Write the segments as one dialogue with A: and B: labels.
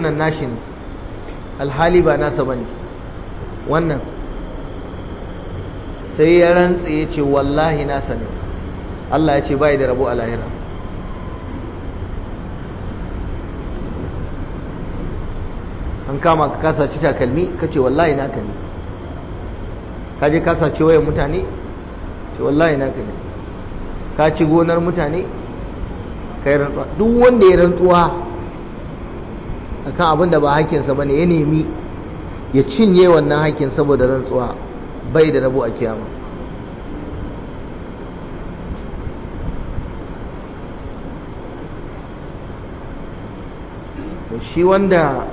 A: wannan nashi ne alhali ba nasa ba ne wannan sai ya rantse ya ce wallahi nasa ne Allah ya ce bai da rabo a lahira an kama ka kasa ci takalmi ka ce wallahi naka ne ka je kasa ci wayan mutane ce wallahi naka ne ka ci gonar mutane ka yi rantsuwa duk wanda ya rantsuwa akan abin da ba hakinsa ba ne ya nemi ya cinye wannan hakin saboda rantsuwa bai da rabo a kiyama shi wanda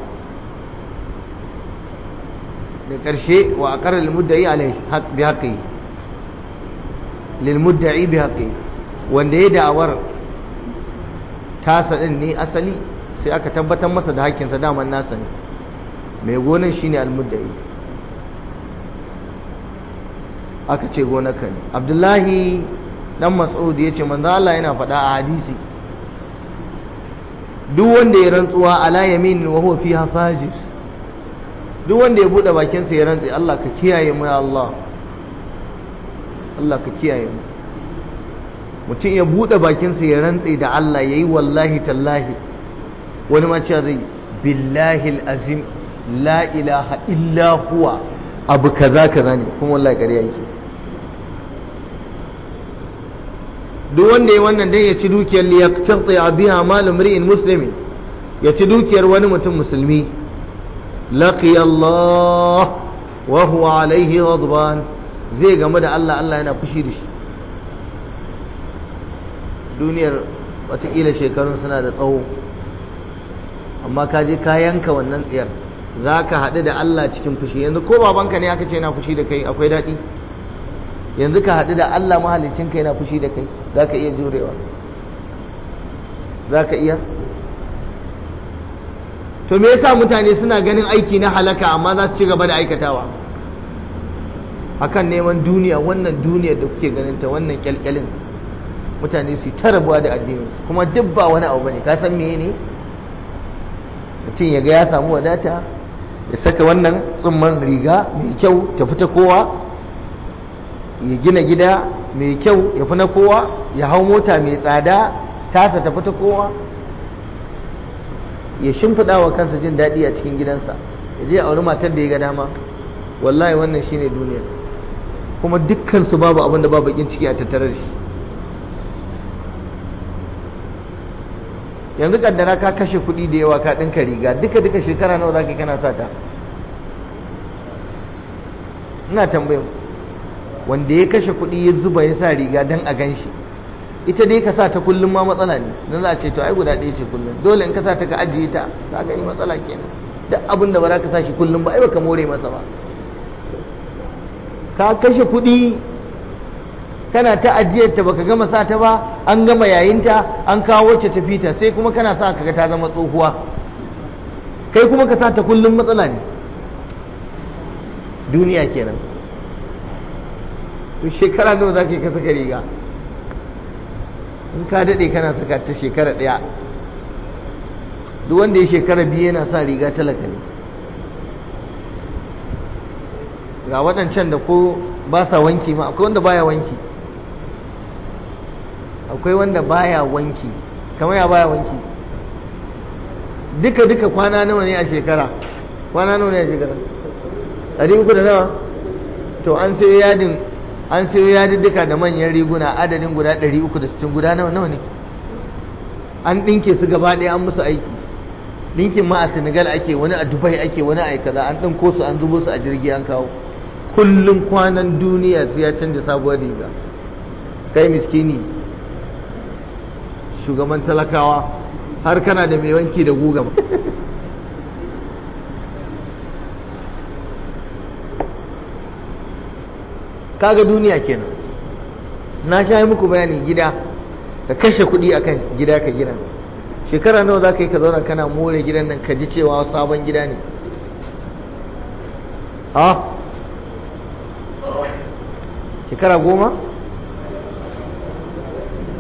A: da ƙarshe wa a ƙarar lilmuddai bi haƙi lilmuddai bi haƙi wanda ya da'awar tasa ɗin ne asali sai aka tabbatar masa da haƙƙinsa daman nasa ne mai gonan shine almuddai aka ce gonaka ne abdullahi dan mas'ud ya ce manzo Allah yana faɗa a hadisi duk wanda ya rantsuwa ala yamin wa huwa fiha fajir duk wanda ya bude bakin sa ya rantsi Allah ka kiyaye mu ya Allah Allah ka kiyaye mu mutum ya bude bakin sa ya rantsi da Allah yayi wallahi tallahi wani ma cewa zai billahi azim la ilaha illa huwa abu kaza kaza ne kuma wallahi ƙarya yake duk wanda ya wannan dan ya ci dukiyar liyaqtati biha mal imri'in muslimin ya ci dukiyar wani mutum musulmi laqiya Allah wa huwa alaihi ghadban zai game da Allah Allah yana fushi da shi duniyar watakila shekarun suna da tsawo amma ka je ka yanka wannan tsiyar za ka haɗu da Allah cikin fushi yanzu ko babanka ne aka ce yana fushi da kai akwai daɗi yanzu ka haɗu da Allah mahalicinka yana fushi da kai za ka iya jurewa za ka iya to me yasa mutane suna ganin aiki na halaka amma za su ci gaba da aikatawa akan neman duniya wannan duniyar da kuke ganin ta wannan kyalkyalin mutane su ta rabuwa da addini kuma duk ba wani abu bane ka san meye ne mutum ya ga ya samu wadata ya saka wannan tsumman riga mai kyau ta fita kowa ya gina gida mai kyau ya fi na kowa ya hau mota mai tsada tasa ta fita kowa ya shimfiɗa wa kansa jin daɗi a cikin gidansa ya je auri matar da ya ga dama wallahi wannan shine duniyar kuma dukkansu babu abin da ba bakin ciki a tattare da shi yanzu kaddara ka kashe kuɗi da yawa ka ɗinka riga duka duka shekara nawa za ka kana sata ina tambayin wanda ya kashe kuɗi ya zuba ya sa riga don a gan shi ita dai ka sa ta kullum ma matsala ne don za a ce to ai guda ɗaya ce kullum dole in ka sa ta ka ajiye ta ka gani matsala kenan duk abin da ba za ka sa shi kullum ba ai baka more masa ba ka kashe kuɗi kana ta ajiyar ta baka gama sa ta ba an gama yayinta an kawo wacce ta fita sai kuma kana sa kaga ta zama tsohuwa kai kuma ka sa ta kullum matsala ne duniya kenan to shekara nawa za ka yi ka saka riga in ka daɗe kana saka ta shekara ɗaya duk wanda ya shekara biyu yana sa riga talaka ne ga waɗancan da ko ba sa wanki ma akwai wanda baya wanki akwai wanda baya wanki kamar ya baya wanki duka duka kwana nawa ne a shekara kwana nawa ne a shekara ɗari uku da nawa to an sayo yadin an sayo yadin duka da manyan riguna adadin guda ɗari uku da sittin guda nawa nawa ne an ɗinke su gaba ɗaya an musu aiki ɗinkin ma a senegal ake wani a dubai ake wani a kaza an ɗinko su an zubo su a jirgi an kawo kullum kwanan duniya sai ya canja sabuwar riga kai miskini shugaban talakawa har kana da mai wanki da guga kaga duniya kenan na sha yi muku bayani gida ka kashe kuɗi akan gida ka gina shekara nawa za ka yi ka zauna kana more gidan nan ka ji cewa sabon gida ne ha shekara goma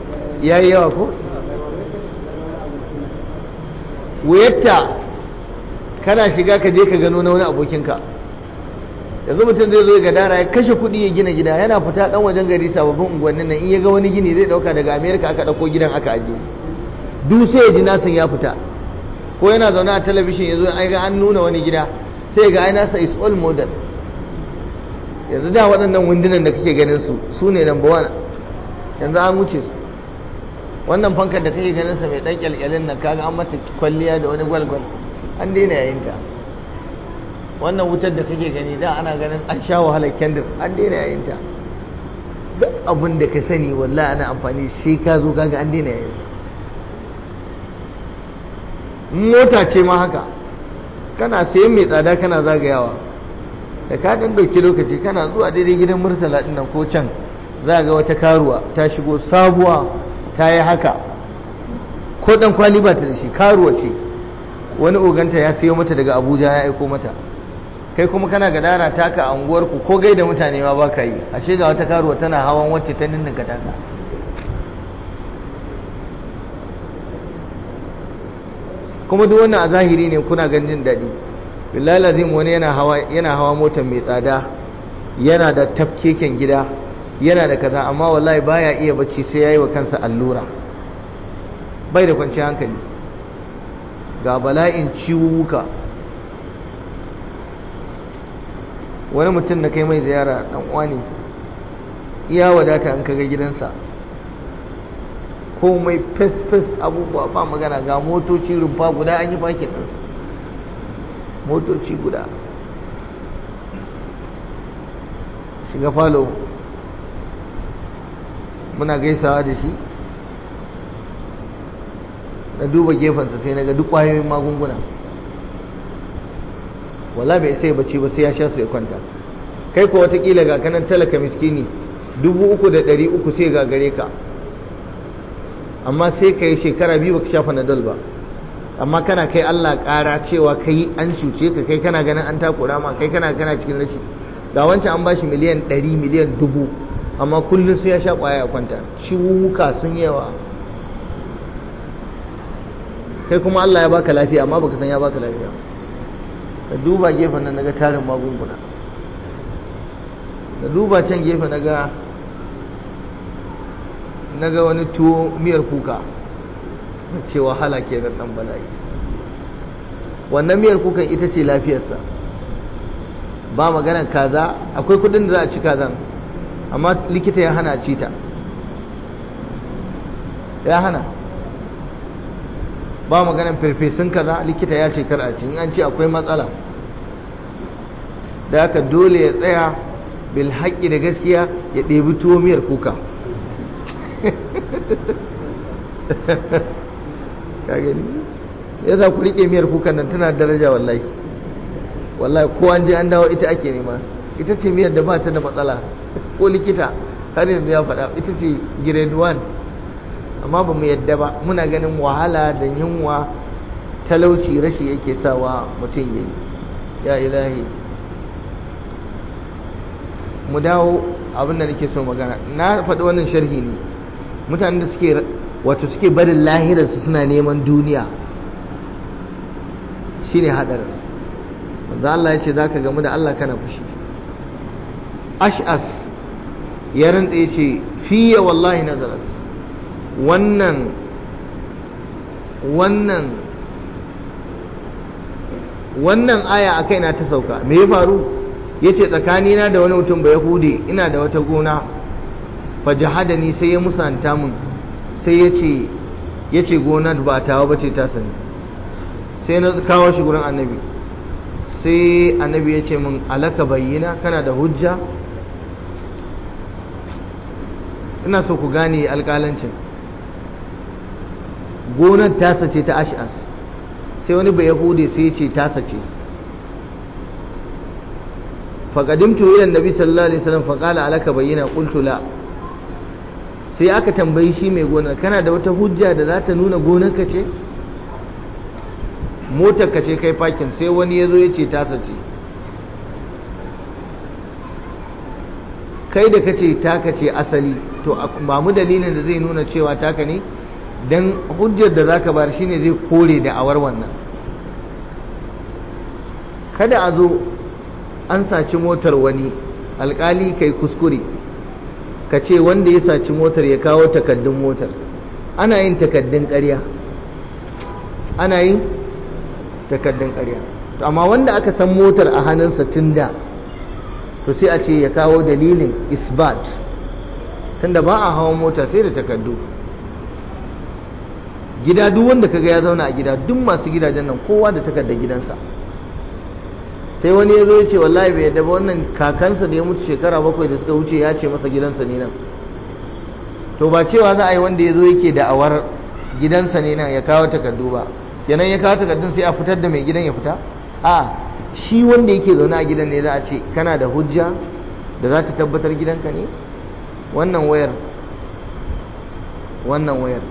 A: ya yi yawa ko wuyatta kana shiga ka je ka gano na wani abokinka yanzu mutum zai zo ga dara ya kashe kuɗi ya gina gida yana fita ɗan wajen gari sababbin unguwannin nan in ya ga wani gini zai ɗauka daga amerika aka ɗauko gidan aka ajiye duk sai ya ji nasin ya fita ko yana zaune a talabishin ya zo ai ga an nuna wani gida sai ga ai nasa is all modern yanzu da waɗannan windunan da kake ganin su su ne number one yanzu an wuce su wannan fankar da kake ganin sa mai ɗan kyalkyalin nan kaga an mata kwalliya da wani gwalgwal an daina yayin ta wannan wutar da kake gani da ana ganin an sha wahalar kendir an daina yayin ta duk abin da ka sani wallahi ana amfani sai ka zo kaga an daina yayin mota ce ma haka kana sayan mai tsada kana zagayawa da ka dan dauki lokaci kana zuwa daidai gidan murtala din nan ko can za ga wata karuwa ta shigo sabuwa ta yi haka ko dan kwali ba ta da shi karuwa ce wani oganta ya sayo mata daga abuja ya aiko mata kai kuma kana gadara taka a unguwarku ko gaida mutane ma ba ka yi ashe ga wata karuwa tana hawan wacce ta ninninka taka kuma duk wannan a zahiri ne kuna ganin daɗi billahi lazim wani yana hawa yana hawa motar mai tsada yana da tafkeken gida yana da kaza amma wallahi baya iya bacci sai yayi wa kansa allura bai da kwanciyar hankali ga bala'in ciwuka wani mutum na kai mai ziyara dan uwa ne iya wadata an kaga gidansa komai fes-fes abubuwa ba magana ga motoci rumfa guda an yi fakin ɗinsu motoci guda shiga falo muna gaisawa da shi na duba gefensa sai na ga duk ƙwayoyin magunguna wala bai sai bacci ba sai ya sha su ya kwanta kai ko watakila ga kanan talaka miskini dubu uku da ɗari uku sai ga gare ka amma sai ka yi shekara biyu baka sha fanadol ba amma kana kai Allah ƙara cewa kai an cuce ka kai kana ganin an takura ma kai kana kana cikin rashi ga wancan an bashi miliyan ɗari miliyan dubu amma kullum sai ya sha ƙwaya a kwanta ciwuka sun yawa kai kuma Allah ya baka lafiya amma baka san ya baka lafiya ka duba gefen nan naga tarin magunguna da duba can gefe naga naga wani tuwo miyar kuka na ce wahala ke da ɗan bala'i wannan miyar kukan ita ce lafiyarsa ba maganar kaza akwai kudin da za a ci kazan amma likita ya hana ci ta ya hana ba maganar farfesun kaza likita ya ce kar a ci in an ce akwai matsala da haka dole ya tsaya bil haƙƙi da gaskiya ya ɗebi tuwo miyar kuka ka gani ya za ku riƙe miyar kukan nan tana daraja wallahi wallahi ko an je an dawo ita ake nema ita ce miyar da ba ta da matsala ko likita har yanzu ya faɗa ita ce grade 1 amma ba mu yadda ba muna ganin wahala da yunwa talauci rashi yake sawa mutum ya yi ya ilahi mu dawo abin da nake so magana na faɗi wannan sharhi ne mutanen da suke wato suke barin lahirarsu suna neman duniya shine hadarin wanda Allah ya ce za ka gamu da Allah kana fushi ash'af ya rantsa ya ce fiye wallahi nazarat wannan wannan wannan aya a kaina ta sauka me ya faru ya ce tsakanina da wani mutum ba yahudi ina da wata gona fa jahadani sai ya musanta mun sai ya ce ya ce gonar ba tawa ba ce ta sani sai na kawo shi gurin annabi sai annabi ya ce min alaka bayyana kana da hujja ina so ku gane alƙalancin gonar tasa ce ta ash'as sai wani bai yahudi sai ya ce tasa ce faƙadimtu ila nabi sallallahu alaihi wasallam faƙala alaka bayyana qultu la sai aka tambayi shi mai gonar kana da wata hujja da za ta nuna gonarka ce motarka ce kai fakin sai wani ya zo ya ce tasa ce kai da ka ce taka ce asali to ba mu dalilin da zai nuna cewa taka ne don hujjar da za ka bar shine zai kore da awar wannan kada a zo an saci motar wani alkali kai kuskure ka ce wanda ya saci motar ya kawo takaddun motar ana yin takaddun ƙarya ana yin takaddun ƙarya to amma wanda aka san motar a hannunsa tun da to sai a ce ya kawo dalilin isbat tunda ba a hawan mota sai da takaddu gida duk wanda kaga ya zauna a gida duk masu gidajen nan kowa da takardar gidansa sai wani ya zo ya ce wallahi bai yadda ba wannan kakansa da ya mutu shekara bakwai da suka wuce ya ce masa gidansa ne nan to ba cewa za a yi wanda ya zo yake da awar gidansa ne nan ya kawo takardu ba kenan ya kawo takardun sai a fitar da mai gidan ya fita a shi wanda yake zaune a gidan ne za a ce kana da hujja da za ta tabbatar gidanka ne wannan wayar wannan wayar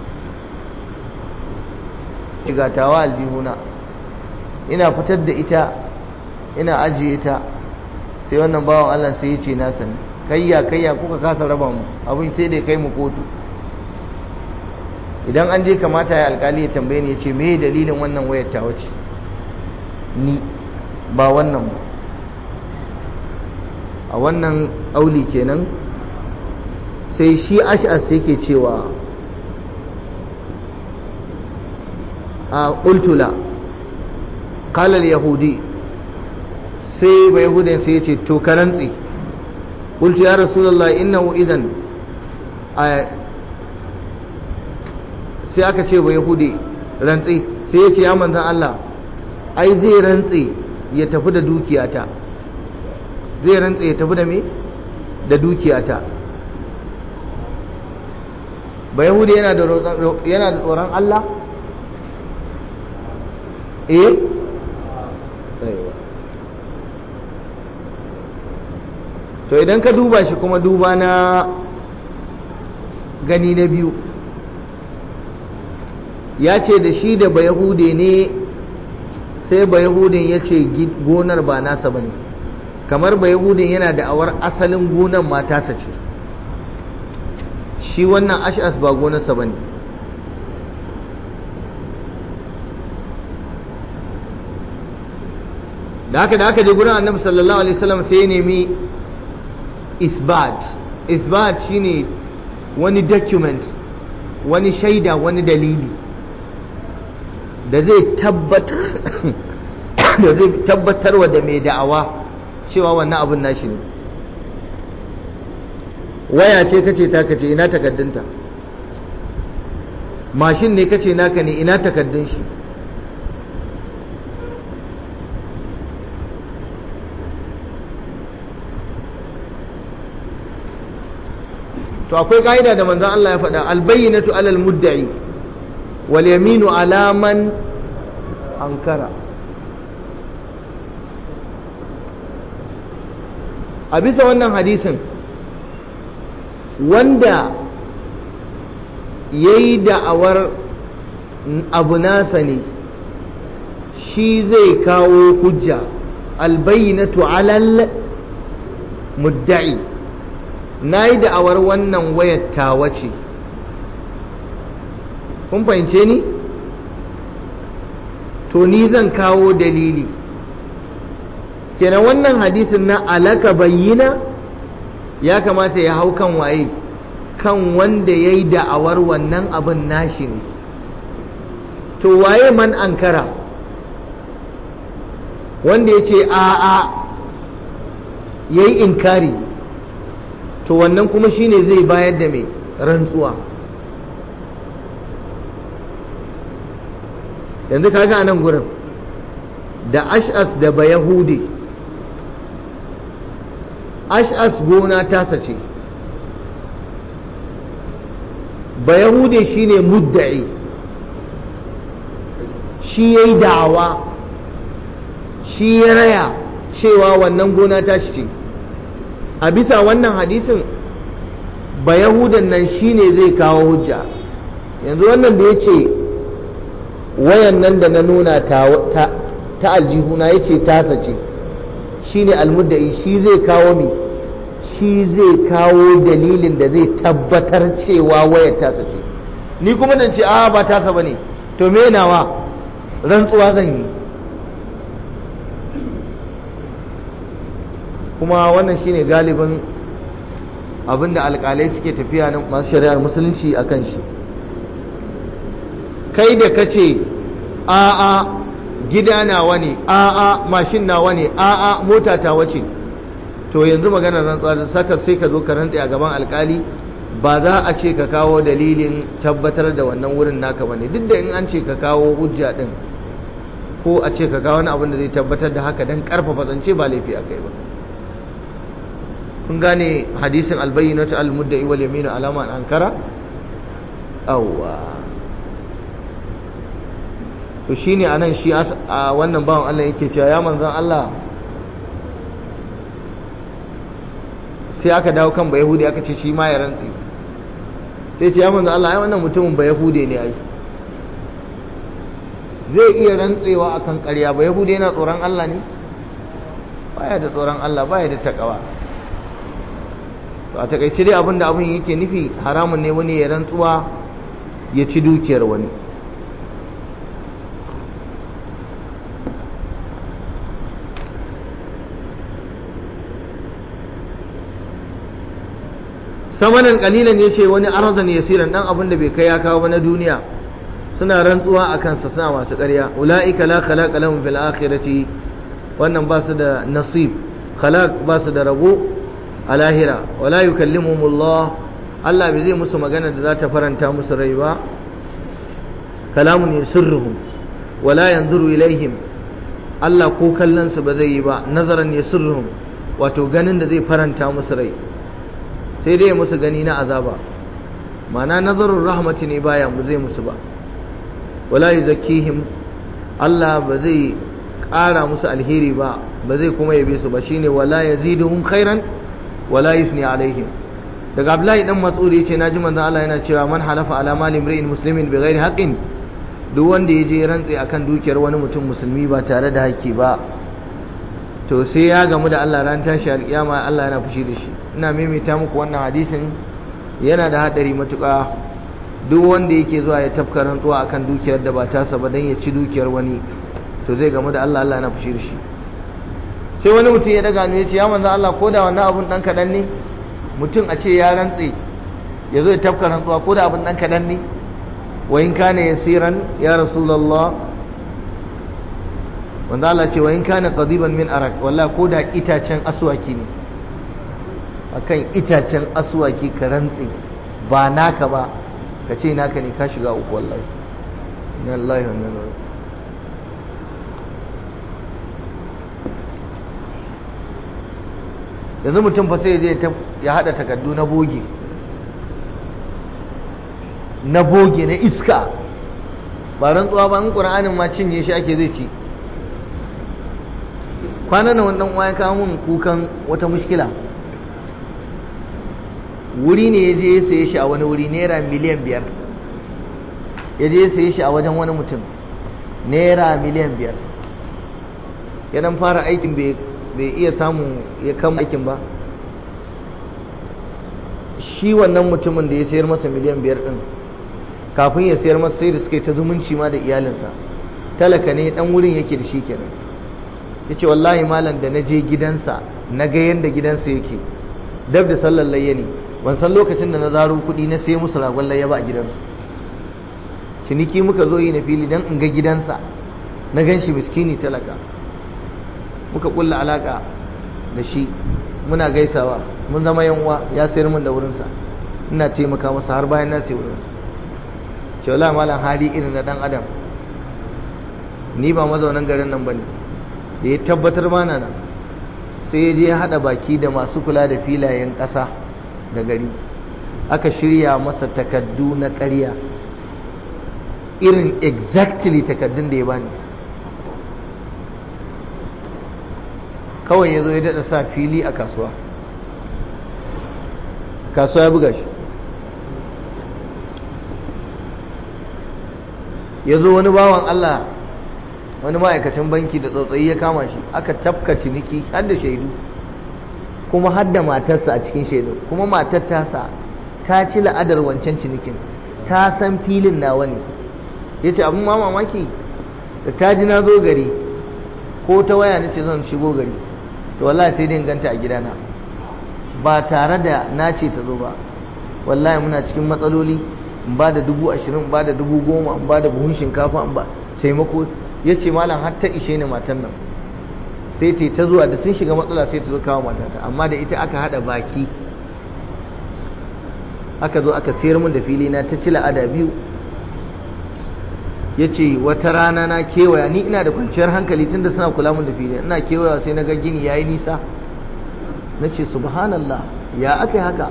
A: igatawa aljihuna ina fitar da ita ina ajiye ta sai wannan bawan Allah sai ya ce na sani kayya kayya kuka kasa raba mu abin sai da kai mu kotu idan an je kamata ya alkali ya tambaye ni ya ce me dalilin wannan wayar ta wace ni ba wannan ba a wannan auli kenan sai shi ash'as yake cewa a ƙultula ƙalar yahudi sai ba yahudin sai ya ce to karantsi ƙultu ya rasulallah innahu idan sai aka ce ba yahudi rantsi sai ya ce ya manzan Allah ai zai rantsi ya tafi da dukiyata zai rantsi ya tafi da me da dukiyata ba yahudi yana da tsoron Allah eh to idan ka duba shi kuma duba na gani na biyu ya ce da shi da bayahude ne sai bayahudin ya ce gonar ba nasa ba ne kamar bayahudin yana da awar asalin gonar matasa ce shi wannan ash'as ba gonarsa ba ne da haka da haka je gurin annabi sallallahu alaihi wasallam sai ya nemi isbat isbat shine wani document wani shaida wani dalili da zai tabbatar da zai tabbatarwa da mai da'awa cewa wannan abin nashi ne waya ce kace ta kace ina takaddunta mashin ne kace naka ne ina takaddun shi to akwai ka'ida da manzon Allah ya faɗa albayyinatu alal mudda'i wal yaminu ala man ankara a bisa wannan hadisin wanda ya yi da'awar abu nasa ne shi zai kawo hujja albayyinatu alal mudda'i na yi da'awar wannan wayar tawa ce kun fahimce ni to ni zan kawo dalili kenan wannan hadisin na alaka bayyina ya kamata ya hau kan waye kan wanda ya yi da'awar wannan abin nashi ne to waye man ankara wanda ya ce a'a ya yi inkari to wannan kuma shine zai bayar da mai rantsuwa yanzu kaga a nan gurin da ash'as da bayahudi ash'as gona tasa ce bayahudi shine mudda'i shi ya yi da'awa shi ya raya cewa wannan gona tashi ce a bisa wannan hadisin ba yahudan nan shine zai kawo hujja yanzu wannan da ya ce wayan nan da na nuna ta, aljihuna ya ce tasa ce shine almuddai shi zai kawo mi shi zai kawo dalilin da zai tabbatar cewa wayar tasa ce ni kuma dan ce a ba tasa ba ne to me nawa rantsuwa zan yi kuma wannan shine galibin abinda alkalai suke tafiya na masu shari'ar musulunci a kan shi kai da ka ce a'a gida nawa ne a'a mashin nawa ne a'a mota ta wace to yanzu maganar rantsuwa da saka sai ka zo ka rantse a gaban alkali ba za a ce ka kawo dalilin tabbatar da wannan wurin naka bane duk da in an ce ka kawo hujja din ko a ce ka kawo wani abin da zai tabbatar da haka dan karfafa zance ba laifi akai ba kun gane hadisin albayyinatu al-mudda'i wal yaminu alama an ankara awwa to shine anan shi a wannan bawan Allah yake cewa ya manzon Allah sai aka dawo kan ba yahudi aka ce shi ma ya rantsi sai ce ya manzon Allah ai wannan mutumin ba yahude ne ai zai iya rantsewa akan ƙarya ba yahude yana tsoron Allah ne baya da tsoron Allah baya da takawa to a takaice dai abinda abin yake nufi haramun ne wani ya rantsuwa ya ci dukiyar wani samanin kalilan ya ce wani arzan yasiran dan abin da bai kai ya kawo na duniya suna rantsuwa a kansa suna masu ƙarya ula'ika la khalaqa lahum fil akhirati wannan ba su da nasib khalaq ba su da rabo a lahira wala yukallimuhumullah Allah bai zai musu magana da za ta faranta musu rai ba kalamun yasurruhum wala yanzuru ilaihim Allah ko kallon su ba zai yi ba nazaran yasurruhum wato ganin da zai faranta musu rai sai dai musu gani na azaba ma'ana nazarun rahmati ne baya mu zai musu ba wala yuzakkihim Allah ba zai ƙara musu alheri ba ba zai kuma yabe su ba shine wala yaziduhum khairan wala yusni alaihim daga Abdullahi dan Mas'ud yace naji manzon Allah yana cewa man halafa ala mali imri'in muslimin bighairi haqqin duk wanda yaje rantsi akan dukiyar wani mutum musulmi ba tare da haƙƙi ba to sai ya gamu da Allah ran tashi alƙiyama Allah yana fushi da shi ina maimaita muku wannan hadisin yana da hadari matuƙa duk wanda yake zuwa ya tafka rantsuwa akan dukiyar da ba tasa ba dan ya ci dukiyar wani to zai gamu da Allah Allah yana fushi da shi sai wani mutum ya daga ya ce ya manzo Allah ko da wannan abun dan kadan ne mutum a ce ya rantse ya zo ya tafka rantsuwa ko da abun dan kadan ne wa in kana yasiran ya rasulullah wanda Allah ce wa in kana qadiban min arak wallahi ko da itacen aswaki ne akan itacen aswaki ka rantse ba naka ba ka ce naka ne ka shiga uku wallahi inna lillahi wa inna ilaihi yanzu mutum fa sai je ya hada takardu na boge na boge na iska ba rantsuwa ba in qur'anin ma cinye shi ake zai ci kwanan nan wannan uwa ya kawo mun kukan wata mushkila wuri ne ya je ya saye shi a wani wuri naira miliyan biyar ya je ya saye shi a wajen wani mutum naira miliyan biyar ya dan fara aikin bai iya samun ya kama aikin ba shi wannan mutumin da ya sayar masa miliyan biyar din kafin ya sayar masa sai da suka yi ta zumunci ma da iyalinsa talaka ne dan wurin yake da shi kenan ya ce wallahi malam da na je gidansa na ga yadda gidansa yake dab da sallar layya ne ban san lokacin da na zaro kuɗi na sai musu ragon layya ba a gidansu ciniki muka zo yi na fili don in ga gidansa na gan shi miskini talaka muka kulla alaka da shi muna gaisawa mun zama yanwa ya sayar min da wurinsa ina taimaka masa har bayan na sai wurinsa ce wala malam hali irin na dan adam ni ba mazaunan garin nan bane da ya tabbatar mana nan sai ya je ya hada baki da masu kula da filayen ƙasa da gari aka shirya masa takaddu na ƙarya irin exactly takaddun da ya bani kawai ya zo ya daɗa sa fili a kasuwa kasuwa ya buga shi ya zo wani bawan Allah wani ma'aikacin banki da tsautsayi ya kama shi aka tafka ciniki har da shaidu kuma har da matarsa a cikin shaidu kuma matar tasa ta ci la'adar wancan cinikin ta san filin nawa ne ya ce abin ma mamaki da ta ji na zo gari ko ta waya na ce zan shigo gari to wallahi sai dai ganta a gidana ba tare da na ce ta zo ba wallahi muna cikin matsaloli in ba da dubu ashirin in ba da dubu goma in ba da buhun shinkafa in ba taimako ya ce malam har ta ishe ni matan nan sai ta ta zuwa da sun shiga matsala sai ta zo kawo matata amma da ita aka hada baki aka zo aka sayar min da fili na ta ci la'ada biyu ya ce wata rana na kewaya ni ina da kwanciyar hankali tunda suna kula min da fili ina kewaya sai na ga gini ya yi nisa na ce subhanallah ya aka yi haka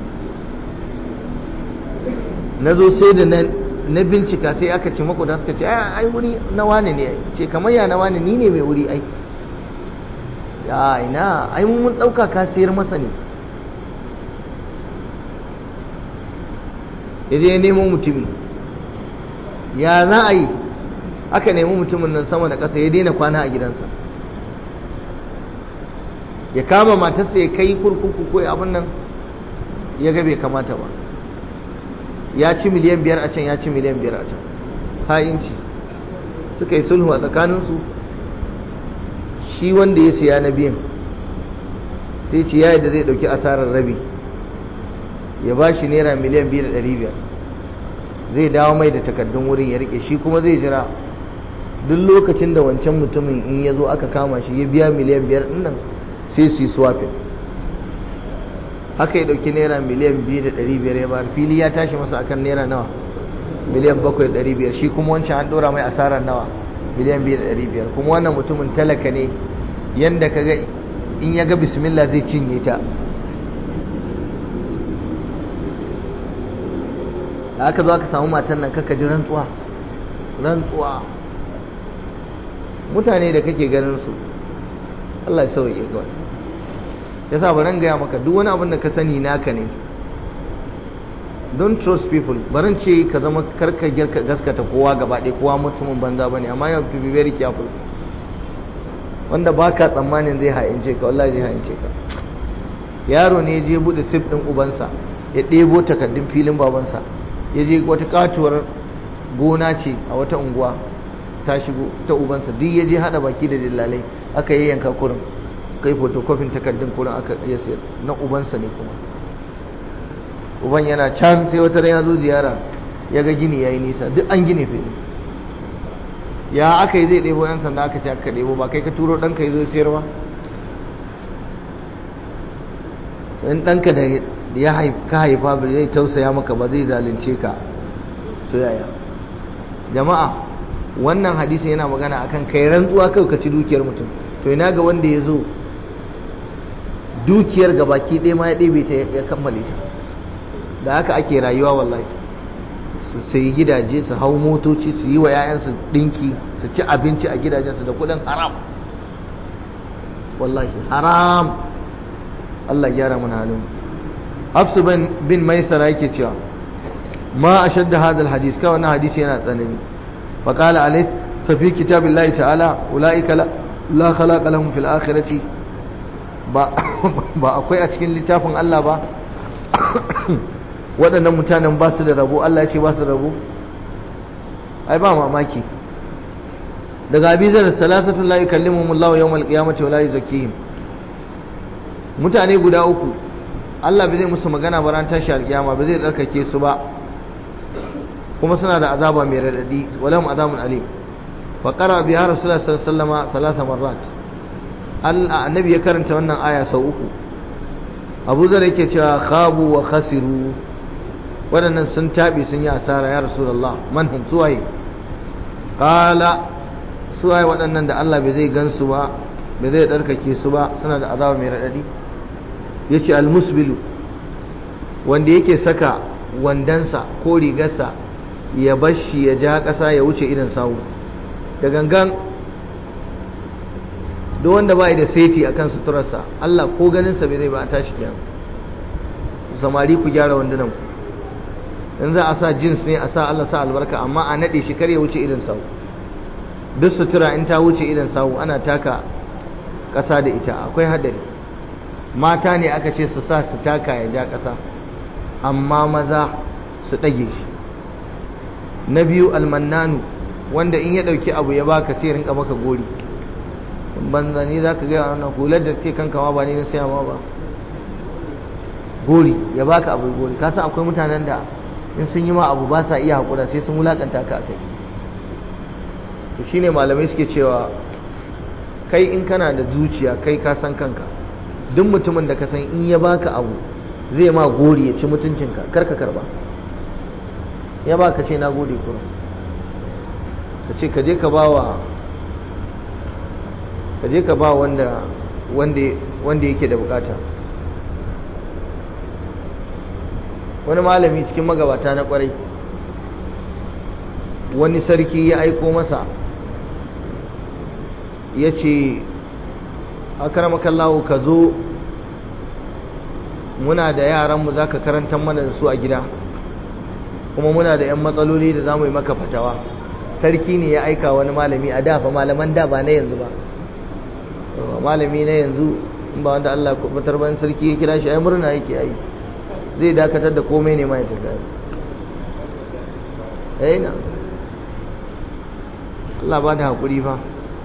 A: na zo sai da na bincika sai aka ce makoda suka ce ai wuri na wane ne ce kamar ya na wane ni ne mai wuri ai ya ina ai mun ɗauka ka sayar masa ne ya je nemo mutumi ya za a yi aka nemi mutumin nan sama da ƙasa ya daina kwana a gidansa ya kama matarsa ya kai kurkuku ko abin nan ya ga bai kamata ba ya ci miliyan biyar a can ya ci miliyan biyar a can ha'inci suka yi sulhu a tsakaninsu shi wanda ya siya na biyan sai ci yayi da zai dauki asarar rabi ya ba shi naira miliyan biyu da ɗari biyar zai dawo mai da takardun wurin ya rike shi kuma zai jira duk lokacin da wancan mutumin in ya zo aka kama shi ya biya miliyan biyar ɗin nan sai su yi swapping haka ya dauki naira miliyan biyu da ɗari biyar ya bayar fili ya tashi masa akan naira nawa miliyan bakwai da ɗari biyar shi kuma wancan an ɗora mai asarar nawa miliyan biyu da ɗari biyar kuma wannan mutumin talaka ne yanda ka ga in ya ga bismillah zai cinye ta da aka zo aka samu matan nan kaka ji rantsuwa rantsuwa mutane da kake ganin su Allah ya sauke ga yasa baran gaya maka duk wani abin da ka sani naka ne don't trust people baran ce ka zama karka girka gaskata kowa gaba ɗaya kowa mutumin banza bane amma you have to be very careful wanda baka tsammanin zai ha'ince ka wallahi zai ha'ince ka yaro ne ya je bude sif din ubansa ya ɗebo takardun filin babansa ya je wata katuwar gona ce a wata unguwa ta shigo ta ubansa duk ya je hada baki da dillalai aka yi yanka kurin kai fotokofin takardun kurin aka iya sayar na ubansa ne kuma uban yana can sai wata ya zo ziyara ya ga gini ya yi nisa duk an gine fili ya aka yi zai ɗebo yan sanda aka ce aka ɗebo ba kai ka turo ɗanka ya zo sayarwa in ɗanka da ya ka haifa ba zai tausaya maka ba zai zalunce ka to yaya jama'a wannan hadisi yana magana akan kai rantsuwa kai ka ci dukiyar mutum to ina ga wanda ya zo dukiyar gabaki ɗaya ma ya ɗebe ta ya kammale ta da haka ake rayuwa wallahi su sayi gidaje su hau motoci su yi wa 'ya'yansu ɗinki su ci abinci a gidajensu da kuɗin haram wallahi haram Allah gyara mana halin hafsu bin maisara yake cewa ma a shadda hadal hadis kawai wannan hadisi yana tsanani faƙala alais safi kitabin layi ta'ala ula'ika la khalaqa lahum fil akhirati ba akwai a cikin littafin Allah ba waɗannan mutanen ba su da rabo Allah ya ce ba su da rabo ai ba mamaki daga abizar salasatun la yukallimuhum Allah yawmal qiyamati wa la yuzakkihim mutane guda uku Allah bai zai musu magana ba ran tashi alkiyama ba zai tsarkake su ba kuma suna da azaba mai radadi walahum azabun alim fa qara biha rasulullah sallallahu alaihi wasallam thalatha marrat Allah annabi ya karanta wannan aya sau uku Abu Zar yake cewa khabu wa khasiru waɗannan sun tabi sun yi asara ya rasulullah man hum suwaye qala suwaye waɗannan da Allah bai zai gansu ba bai zai tsarkake su ba suna da azaba mai radadi yace almusbilu wanda yake saka wandansa ko rigarsa ya bashi ya ja ƙasa ya wuce idan sawu da gangan duk wanda bai da saiti akan suturarsa Allah ko ganinsa bai zai ba a tashi kiyama samari ku gyara wandunan ku in za a sa jins ne a sa Allah sa albarka amma a nade shi kar ya wuce idan sawu duk sutura in ta wuce idan sawu ana taka ƙasa da ita akwai hadari mata ne aka ce su sa su taka ya ja ƙasa amma maza su ɗage shi na biyu almannanu wanda in ya ɗauki abu ya baka sai rinka maka gori banza ni za ka gaya wannan hular da ke kanka ma ba ni na siya ma ba gori ya baka abu gori ka san akwai mutanen da in sun yi ma abu ba sa iya haƙura sai sun wulakanta ka kai to shine malamai suke cewa kai in kana da zuciya kai ka san kanka duk mutumin da ka san in ya baka abu zai ma gori ya ci mutuncinka kar ka karba ya baka ce na gode kuma ka ce ka je ka ba wa ka je ka ba wanda wanda yake da bukata wani malami cikin magabata na kwarai wani sarki ya aiko masa ya ce akaramakallahu ka zo muna da yaranmu za ka karantar mana da su a gida kuma muna da 'yan matsaloli da za mu yi maka fatawa sarki ne ya aika wani malami a dafa malaman da ba na yanzu ba malami na yanzu in ba wanda Allah kubatar ban sarki ya kira shi ai murna yake yi zai dakatar da komai ne ma ya tafi eh na Allah ba da hakuri fa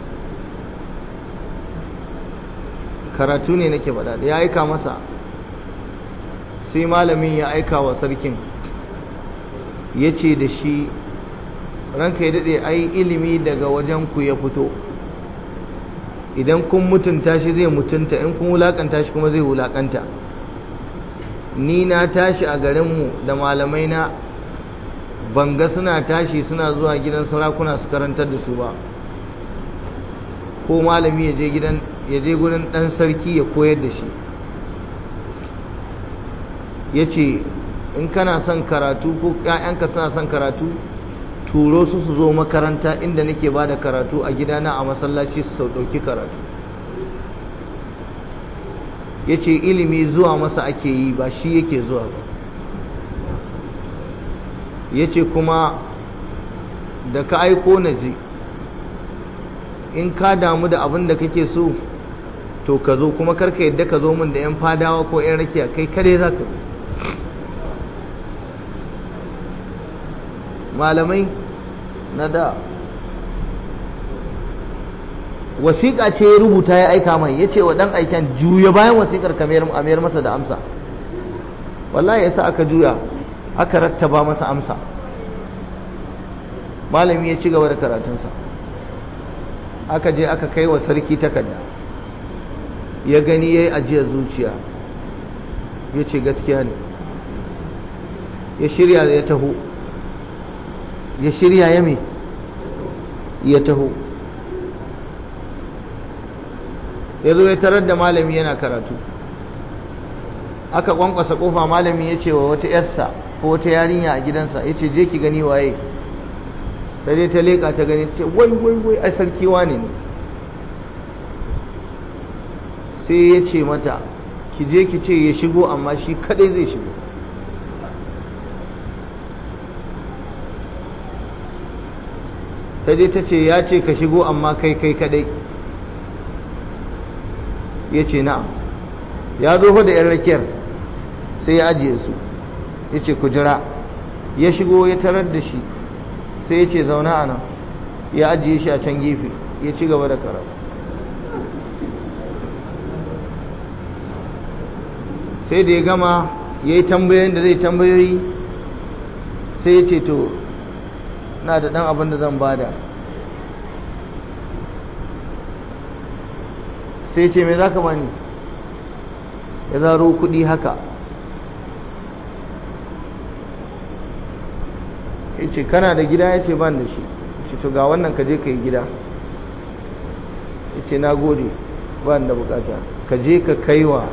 A: karatu ne nake faɗa da ya aika masa sai malamin ya aika wa sarkin ya ce da shi ranka ya daɗe ai ilimi daga wajen ku ya fito idan kun mutunta shi zai mutunta in kun wulakanta shi kuma zai wulakanta ni na tashi a garinmu da malamai na banga suna tashi suna zuwa gidan sarakuna su karantar da su ba ko malami ya je gidan ya je gurin dan sarki ya koyar da shi ya ce in kana son karatu ko 'ya'yanka suna son karatu turo su su zo makaranta inda nake ba da karatu a gidana a masallaci su sau ɗauki karatu ya ce ilimi zuwa masa ake yi ba shi yake zuwa ba ya ce kuma da ka aiko na ji in ka damu da abin da kake so to ka zo kuma karka yadda ka zo min da 'yan fadawa ko 'yan rakiya kai kare za ka zo malamai na da wasiƙa ce ya rubuta ya aika mai ya ce wa ɗan aiken juya bayan wasiƙar kamar masa da amsa wallahi ya sa aka juya aka rattaba masa amsa malami ya ci gaba da karatunsa aka je aka kai wa sarki takarda ya gani ya yi ajiyar zuciya ya ce gaskiya ne ya shirya ya taho ya shirya ya me ya taho ya zo ya tarar da malami yana karatu aka kwankwasa kofa malami ya ce wa wata yarsa ko wata yarinya a gidansa ya ce je ki gani waye ta je ta leƙa ta gani ta ce wai wai wai ai sarki wane ne sai ya ce mata ki je ki ce ya shigo amma shi kadai zai shigo ta je ta ce ya ce ka shigo amma kai kai kadai ya ce na'am ya zo da yan rakiyar sai ya ajiye su ya ce ku jira ya shigo ya tarar da shi sai ya ce zauna a nan ya ajiye shi a can gefe ya ci gaba da karatu sai da ya gama ya yi tambayoyin da zai tambayoyi sai ya ce to na da ɗan abin da zan bada sai ce me za ka bani ya zaro kuɗi haka ya ce kana da gida ya ce ban da shi ce to ga wannan ka je ka yi gida ya ce na gode ban da bukata ka je ka kaiwa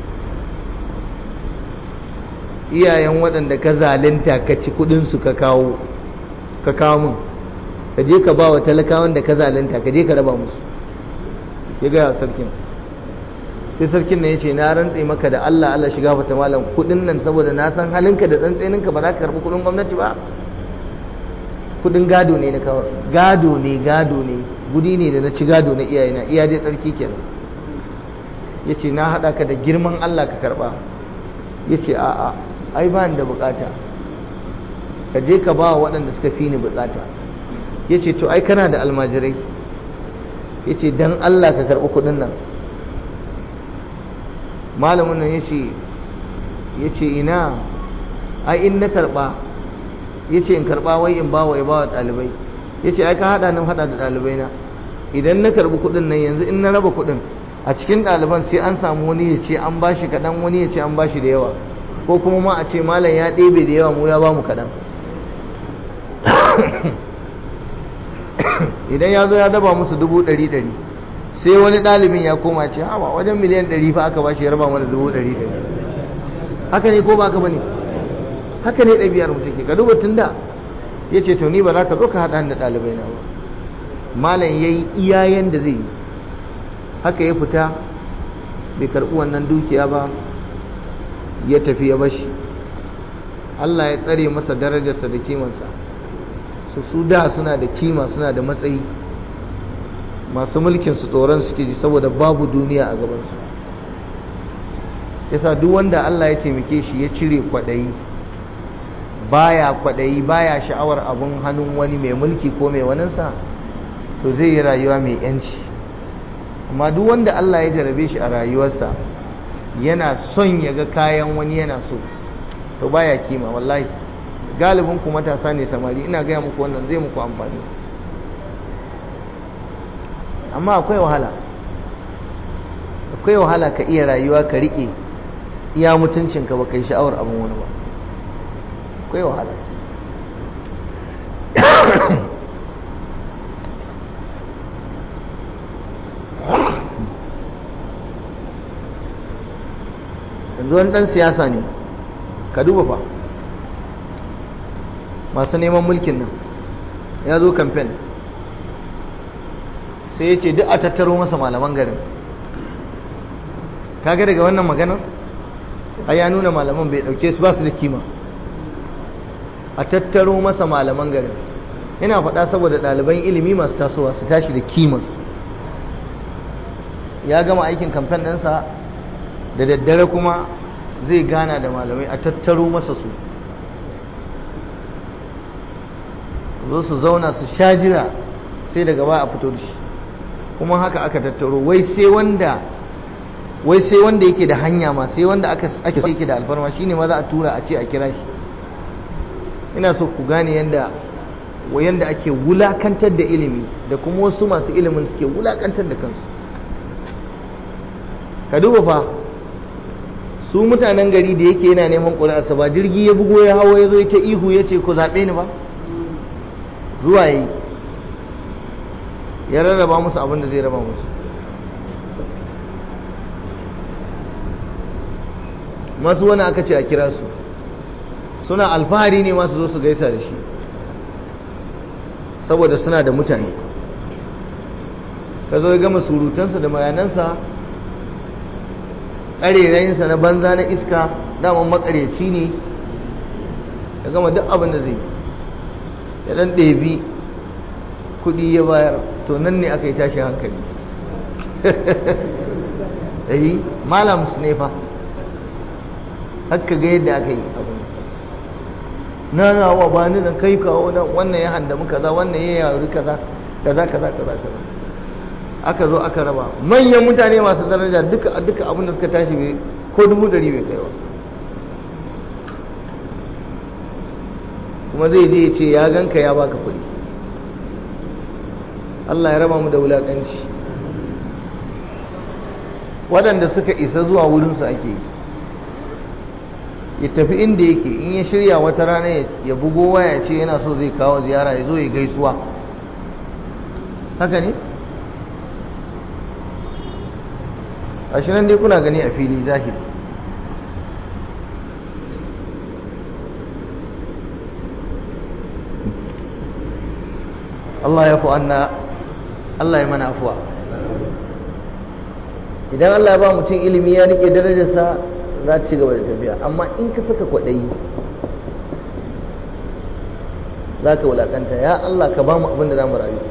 A: iyayen waɗanda ka zalinta ka ci kuɗinsu ka kawo ka kawo min ka je ka ba wa talakawan da ka zalinta ka je ka raba musu ya gaya sarkin sai sarkin nan ya ce na rantse maka da Allah Allah shiga fata malam kudin nan saboda na san halinka da tsantseninka ba za ka karbi kudin gwamnati ba kudin gado ne na kawo gado ne gado ne gudi ne da na ci gado na iyayena iya dai tsarki kenan ya ce na haɗa ka da girman Allah ka karba ya ce a'a ai ba ni da bukata ka je ka ba waɗanda suka fi ni bukata ya ce to ai kana da almajirai ya ce don Allah ka karɓi kuɗin nan malamin nan ya ce ina ai in na karɓa ya ce in karɓa wai in bawa ya bawa ɗalibai ya ce ai ka haɗa nan haɗa da ɗalibai na idan na karɓi kuɗin nan yanzu in na raba kuɗin a cikin ɗaliban sai an samu wani ya ce an bashi kaɗan wani ya ce an bashi da yawa ko kuma ma a ce malam ya ɗebe da yawa mu ya ba mu kaɗan idan ya zo ya daba musu dubu ɗari ɗari sai wani ɗalibin ya koma ce hawa wajen miliyan ɗari fa aka bashi ya raba mana dubu ɗari ɗari haka ne ko ba haka bane haka ne ɗabi'ar mu take ka duba tunda ya ce to ni ba za ka zo ka haɗa da ɗalibai na ba malam ya yi iyayen da zai yi haka ya fita bai karɓi wannan dukiya ba ya tafi ya bashi Allah ya tsare masa darajarsa da kimansa su su da suna da kima suna da matsayi masu mulkin su tsoron suke ji saboda babu duniya a gabansu yasa duk wanda Allah ya taimake shi ya cire kwaɗayi baya kwaɗayi baya sha'awar abun hannun wani mai mulki ko mai waninsa to zai yi rayuwa mai yanci amma duk wanda Allah ya jarabe shi a rayuwarsa yana son ya ga kayan wani yana so to baya kima wallahi galibin ku matasa ne samari ina gaya muku wannan zai muku amfani amma akwai wahala akwai wahala ka iya rayuwa ka riƙe iya mutuncinka ba kai sha'awar abin wani ba akwai wahala yanzu wani ɗan siyasa ne ka duba fa masu neman mulkin nan ya zo kamfen sai ya ce duk a tattaro masa malaman garin kaga daga wannan maganar a ya nuna malaman bai dauke su ba su da kima a tattaro masa malaman garin yana faɗa saboda ɗaliban ilimi masu tasowa su tashi da kima ya gama aikin kamfen ɗinsa da daddare kuma zai gana da malamai a tattaro masa su zo su zauna su sha jira sai daga baya a fito da shi kuma haka aka tattaro wai sai wanda wai sai wanda yake da hanya ma sai wanda aka ake sai yake da alfarma shine ma za a tura a ce a kira shi ina so ku gane yanda yanda ake wulakantar da ilimi da kuma wasu masu ilimin suke wulakantar da kansu ka duba fa su mutanen gari da yake yana neman ƙuri'arsa ba jirgi ya bugo ya hawo ya zo ya ta ihu ya ce ku zaɓe ni ba zuwa yi ya rarraba musu abin da zai raba musu masu wani aka ce a kira su suna alfahari ne masu zo su gaisa da shi saboda suna da mutane ka zo ya gama surutansa da mayanansa ƙarerayinsa na banza na iska daman makareci ne ya gama duk abin da zai ya ɗan ɗebi kuɗi ya bayar to nan ne aka yi tashi hankali ɗari malam su ne fa haka ga yadda aka yi abu na na wa ba ni da kai kawo nan wannan ya handamu kaza wannan ya yari kaza kaza kaza kaza kaza aka zo aka raba manyan mutane masu daraja duka duka abin da suka tashi bai ko dubu ɗari bai kai ba kuma zai je ya ce ya ganka ya baka kuɗi Allah ya raba mu da wulaƙanci waɗanda suka isa zuwa wurinsu ake yi ya tafi inda yake in ya shirya wata rana ya bugo waya ce yana so zai kawo ziyara ya zo ya gaisuwa haka ne? ashirin dai kuna gani a fili zahiri Allah ya anna Allah ya mana afuwa idan Allah ya ba mutum ilimi ya rike darajarsa za ci gaba da tafiya amma in ka saka kwaɗayi za ka wulaƙanta ya Allah ka ba mu abin da za mu rayu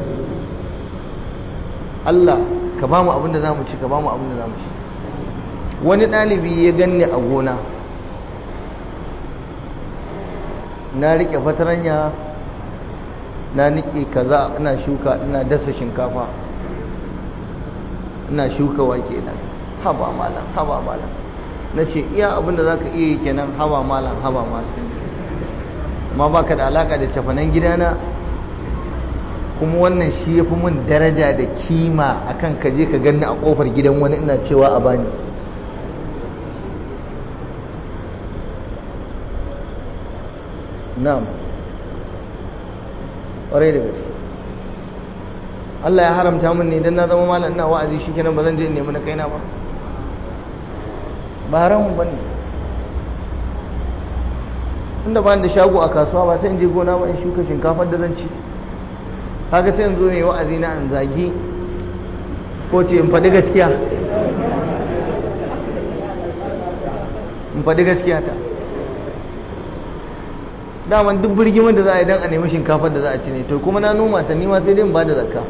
A: Allah ka ba mu abin da za mu ci ka ba mu abin da za mu ci wani ɗalibi ya ganni a gona na riƙe fataranya na niƙe kaza ina shuka ina dasa shinkafa ina shuka wake na haba malam haba malam na ce iya abin da za ka iya yi kenan haba malam haba malam ma ba ka da alaka da cafanan gidana kuma wannan shi ya fi mun daraja da kima akan ka je ka ganni a kofar gidan wani ina cewa a bani na'am ƙwarai da gaske Allah ya haramta min ne idan na zama malam ina wa'azi shi kenan ba zan je in nemi na kaina ba ba haramun ba ne tunda ba da shago a kasuwa ba sai in je gona ba in shuka shinkafar da zan ci kaga sai in zo ne wa'azi na an zagi ko ce in faɗi gaskiya in faɗi gaskiya ta daman duk birgimin da za a yi don a nemi shinkafar da za a ci ne to kuma na noma ta nima sai dai in ba da zakka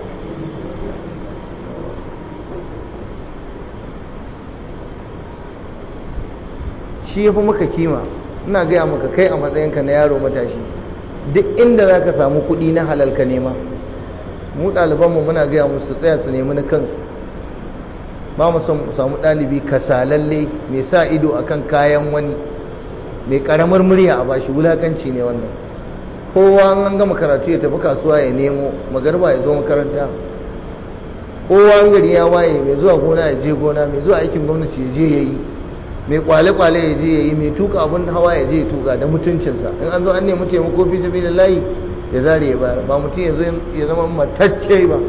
A: shi ya fi maka kima ina gaya maka kai a matsayinka na yaro matashi duk inda za ka samu kuɗi na halalka nema mu ɗalibanmu muna gaya musu tsaya su nemi na kansu ba mu son mu samu ɗalibi kasalalle mai sa ido akan kayan wani mai ƙaramar murya a bashi wulakanci ne wannan kowa an gama karatu ya tafi kasuwa ya nemo magarba ya zo makaranta kowa an gari ya waye mai zuwa gona ya je gona mai zuwa aikin gwamnati ya je ya yi mai kwale-kwale ya je ya yi mai tuka abin hawa ya je ya tuka da mutuncinsa in an zo an nemi taimako fi sabi da layi ya zare ya bayar ba mutum ya zo ya zama matacce ba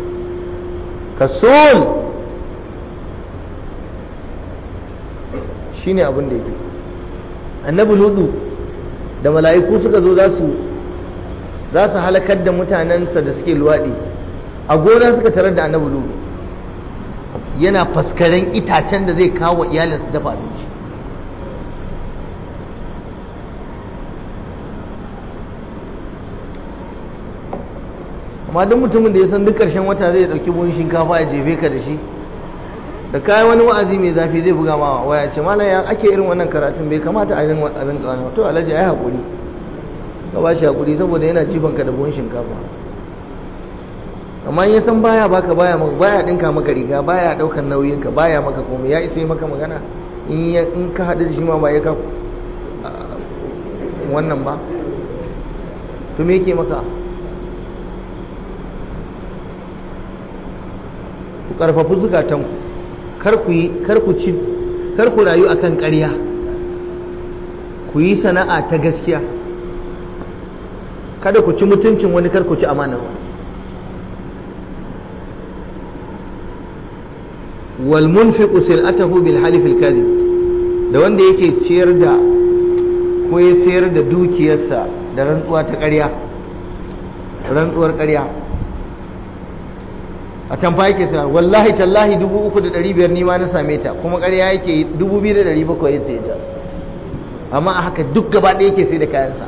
A: kasul shi ne abin da ya fi annabi ludu da mala'iku suka zo za su za su halakar da mutanensa da suke luwaɗi a gona suka tarar da annabi ludu yana faskaren itacen da zai kawo iyalinsu dafa abinci amma duk mutumin da ya san duk ƙarshen wata zai ɗauki buhun shinkafa ya jefe ka da shi da kayan wani wa'azi mai zafi zai buga ma waya ce malam ya ake irin wannan karatun bai kamata a rinka rinka wani to alhaji ai hakuri ka ba shi hakuri saboda yana jifan ka da buhun shinkafa amma ya san baya baka baya maka baya dinka maka riga baya daukar nauyin ka baya maka komai ya isa maka magana in ya in ka hadu da shi ma ba ya ka wannan ba to me yake maka ku karfafi zukatanku kar ku yi kar ku ci kar ku rayu akan ƙarya ku yi sana'a ta gaskiya kada ku ci mutuncin wani kar ku ci amanar wani wal munfiqu sil'atahu bil halif al kadhib da wanda yake ciyar da ko ya sayar da dukiyarsa da rantsuwa ta ƙarya rantsuwar ƙarya a tamfa yake sa wallahi tallahi dubu uku da ɗari biyar ni ma na same ta kuma ƙarya yake dubu biyu da ɗari bakwai ya sayi ta amma a haka duk gaba ɗaya yake sai da kayansa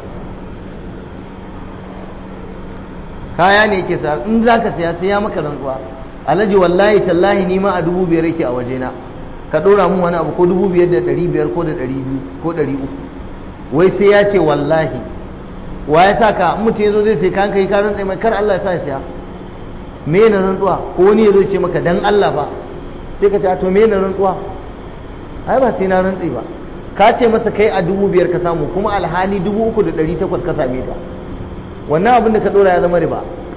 A: kaya ne yake sa in za ka saya sai ya maka rantsuwa alhaji wallahi tallahi ni ma a dubu biyar yake a wajena ka ɗora mun wani abu ko dubu biyar da ɗari biyar ko da ɗari biyu ko ɗari uku wai sai ya ce wallahi wa ya sa ka mutum ya zo zai sai kayan kai ka rantsa mai kar Allah ya sa ya saya me na rantsuwa ko wani ya zo ce maka dan Allah ba sai ka ce to me na rantsuwa ai ba sai na rantsi ba ka ce masa kai a dubu biyar ka samu kuma alhali dubu uku da ɗari takwas ka same ta wannan abin da ka ɗora ya zama riba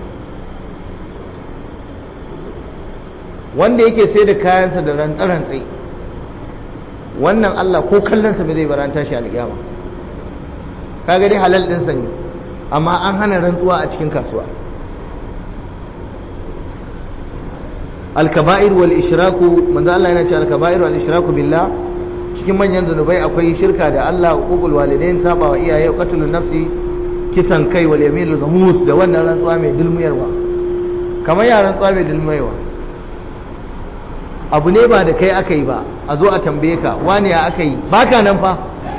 A: wanda yake sai da kayansa da rantsa-rantsai wannan Allah ko kallonsa bai zai baranta shi alƙiyama kaga dai halal ɗinsa ne amma an hana rantsuwa a cikin kasuwa alkaba'ir wal ishraku manzo Allah yana cewa alkaba'ir wal ishraku billah cikin manyan zanubai akwai shirka da Allah uqul walidain saba wa iyaye qatlun nafsi kisan kai wal yaminul ghamus da wannan rantsuwa mai dulmuyarwa kamar ya rantsuwa mai dulmuyarwa abu ne ba da kai aka yi ba a zo a tambaye ka wani ya aka yi baka nan fa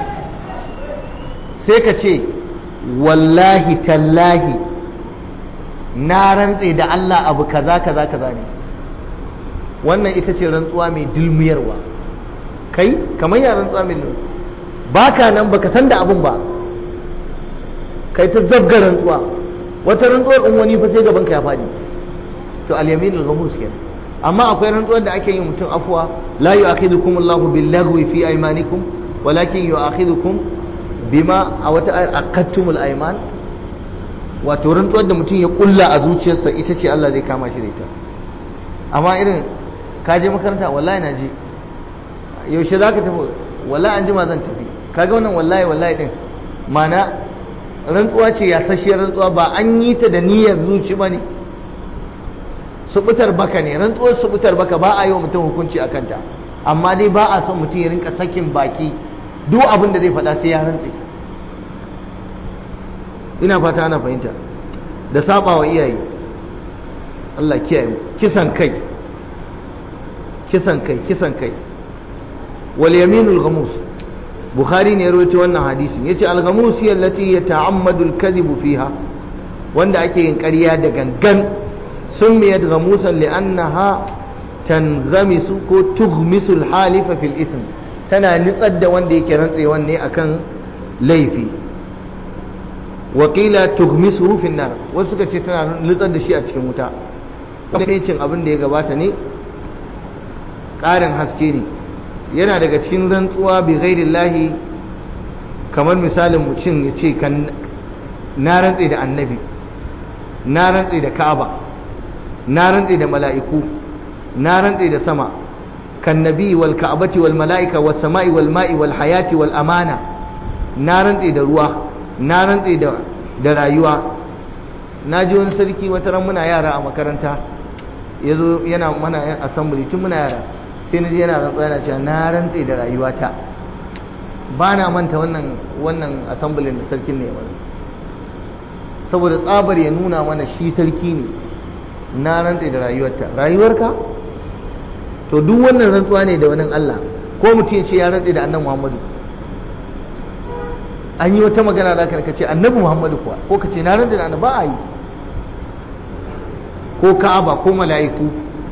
A: sai ka ce wallahi tallahi na rantse da Allah abu kaza kaza kaza ne wannan ita ce rantsuwa mai dulmiyarwa kai kamar ya rantsuwa mai baka nan baka san da abun ba kai ta zabga rantsuwa wata rantsuwar in wani fa sai gaban ka ya fadi to al-yaminul ghamus kenan amma akwai rantsuwar da ake yi mutum afuwa la yu'akhidukum Allahu bil lagwi fi aymanikum walakin yu'akhidukum bima a wata ayar aqattumul ayman wato rantsuwar da mutum ya kulla a zuciyarsa ita ce Allah zai kama shi da ita amma irin ka je makaranta wallahi na je yaushe zaka tafi wallahi an jima zan tafi kaga wannan wallahi wallahi din mana rantsuwa ce ya sashiyar rantsuwa ba an yi ta da niyyar zuci ba ne subutar baka ne rantsuwar subutar baka ba a yi wa mutum hukunci a kanta amma dai ba a son mutum ya rinka sakin baki duk abin da zai faɗa sai ya rantse ina fata ana fahimta da saba wa iyaye Allah kiyaye mu kisan kai kisan kai kisan kai wal yaminul ghamus bukhari ne ya rawaito wannan hadisin yace al ghamus hiya allati yata'ammadu al kadhibu fiha wanda ake yin ƙarya da gangan summiyat ghamusan li'annaha tanghamisu ko tughmisu al halifa fil ithm tana nitsar da wanda yake rantsewan ne akan laifi wakila tughmisuhu fi nar wasu suka ce tana nutsar da shi a cikin wuta cin abin da ya gabata ne ƙarin haske ne yana daga cikin rantsuwa bi ghairillahi kamar misalin mutum ya ce kan na rantse da annabi na rantse da ka'aba na rantse da mala'iku na rantse da sama kan nabi wal ka'abati wal mala'ika was sama'i wal ma'i wal hayati wal amana na rantse da ruwa na rantse da da rayuwa na ji wani sarki wata ran muna yara a makaranta yazo yana mana yan assembly tun muna yara sai na ji yana rantsuwa yana cewa na rantse da rayuwata ba na manta wannan wannan assembly da sarkin ne wani saboda tsabar ya nuna mana shi sarki ne na rantse da rayuwarta rayuwarka to duk wannan rantsuwa ne da wani Allah ko mutum ya ce ya rantse da annabi Muhammadu an yi wata magana za ka ce annabi Muhammadu kuwa ko ka ce na rantse da annabi ba a yi ko ka'aba ko mala'iku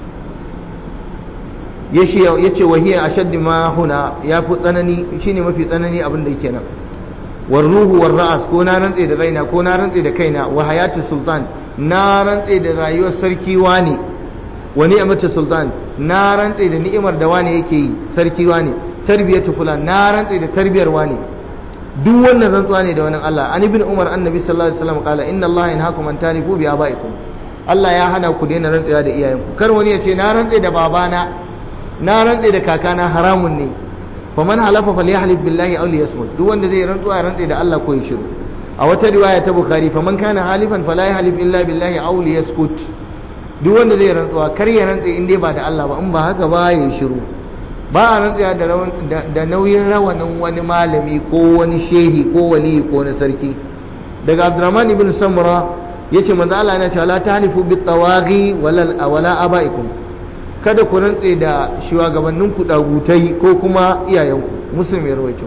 A: ya ce wahiyar ashaddi ma huna ya fi tsanani shine mafi tsanani abin da yake nan war ruhu war ra'as ko na rantse da raina ko na rantse da kaina wa hayatu sultan na rantse da rayuwar sarki wani wa ni'matu sultan na rantse da ni'imar da wani yake yi sarki wani tarbiyatu fulan na rantse da tarbiyar wani duk wannan rantsuwa ne da wani Allah an ibn umar annabi sallallahu alaihi wasallam kala inna allaha yanhaakum an tarifu bi abaikum Allah ya hana ku daina rantsewa da iyayenku kar wani ya ce na rantse da babana na rantse da kakana haramun ne fa man halafa falyahlif billahi aw liyasmut duk wanda zai rantsuwa ya rantse da Allah ko ya shiru a wata riwaya ta bukhari fa man kana halifan fala yahlif illa billahi aw liyaskut duk wanda zai rantsuwa kar ya rantse in dai ba da Allah ba in ba haka ba ya shiru ba a rantsaya da nauyin rawanin wani malami ko wani shehi ko wali ko na sarki daga abdurrahman ibn samura yace manzo Allah yana cewa la tahlifu bit tawaghi wala wala abaikum kada ku rantse da shugabannin ku dagutai ko kuma iyayenku muslim ya rawaito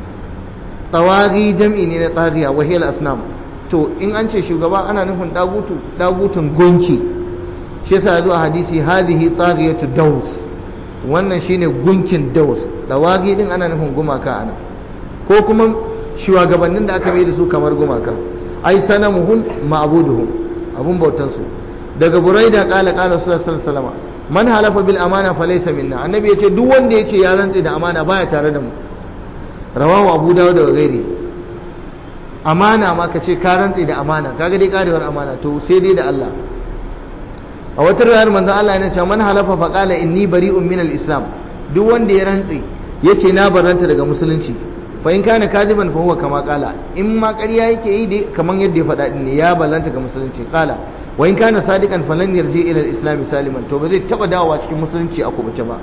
A: tawaghi jam'i ne na taghiya wa hiya asnam to in an ce shugaba ana nufin dagutu dagutun gunki shi yasa zuwa hadisi hadhihi taghiyatu daws wannan shine gunkin daws dawagi din ana nufin gumaka ana ko kuma shugabannin da aka mai da su kamar gumaka ai sanamuhum ma'buduhum abun bautan su daga buraida qala qala sallallahu alaihi wasallam man halafa bil amana falaysa minna annabi yace duk wanda yace ya rantse da amana baya tare da mu rawahu abu dawud da gairi amana ma kace ka rantse da amana kaga dai karewar amana to sai dai da Allah a wata riwayar manzon Allah yana cewa man halafa fa qala inni bari'un min al-islam duk wanda ya rantse yace na barranta daga musulunci fa in kana kadiban fa huwa kama qala in ma ƙarya yake yi dai kaman yadda ya faɗa din ne ya ballanta ga musulunci qala wa in kana sadiqan falan yarji ila al-islam saliman to ba zai taba dawowa cikin musulunci a kubuce ba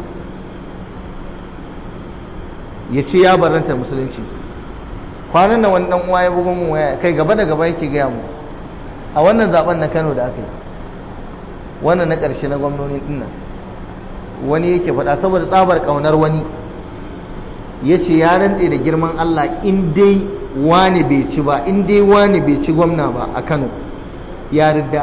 A: yace ya barranta musulunci kwanan nan wani dan uwa ya bugo mun waya kai gaba da gaba yake gaya mu a wannan zaben na Kano da aka yi wannan na ƙarshe na gwamnoni dinnan wani yake faɗa saboda tsabar ƙaunar wani ya ce ya rantse da girman Allah in dai wani bai ci ba in dai wani bai ci gwamna ba a Kano ya ridda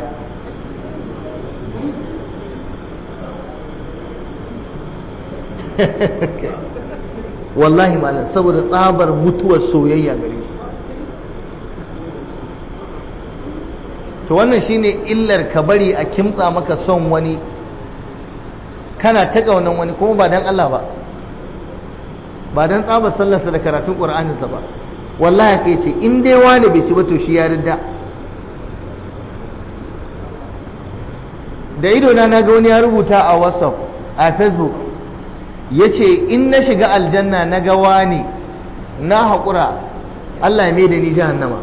A: wallahi malam saboda tsabar mutuwar soyayya gare shi to wannan shine illar ka bari a kimtsa maka son wani kana ta kaunan wani kuma ba dan Allah ba ba dan tsabar sallarsa da karatun Qur'aninsa ba wallahi kai ce in dai wani bai ci ba to shi ya ridda da ido na ga wani ya rubuta a WhatsApp a Facebook yace in na shiga aljanna na ga wani na haƙura Allah ya mai da ni jahannama